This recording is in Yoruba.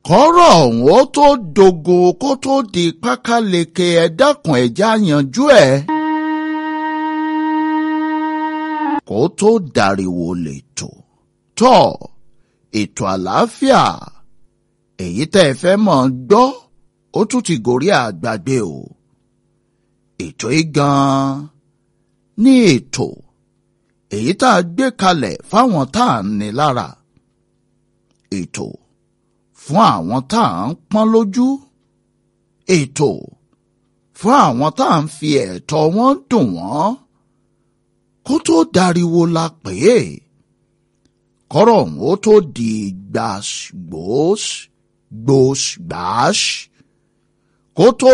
kọ́rọ̀ ọ̀hún ó tó dogo kó tó di pákáleke ẹ dákun ẹja yanjú ẹ̀. kó tó dàríwò lètò tọ́ ètò àlàáfíà èyí tẹ́ ẹ fẹ́ mọ̀ gbọ́ ó tún ti gòrí àgbàgbé o ètò yìí gan-an ní ètò èyí tá a gbé kalẹ̀ fáwọn tá à ń ní lára ètò fún àwọn tá à ń pọ́n lójú ètò fún àwọn tá à ń fi ẹ̀tọ́ wọn dùn wọ́n kó tó dariwo la pè é kọ́rọ̀ ọ̀hún ó tó di gbàs gbòs gbòs gbàs kó tó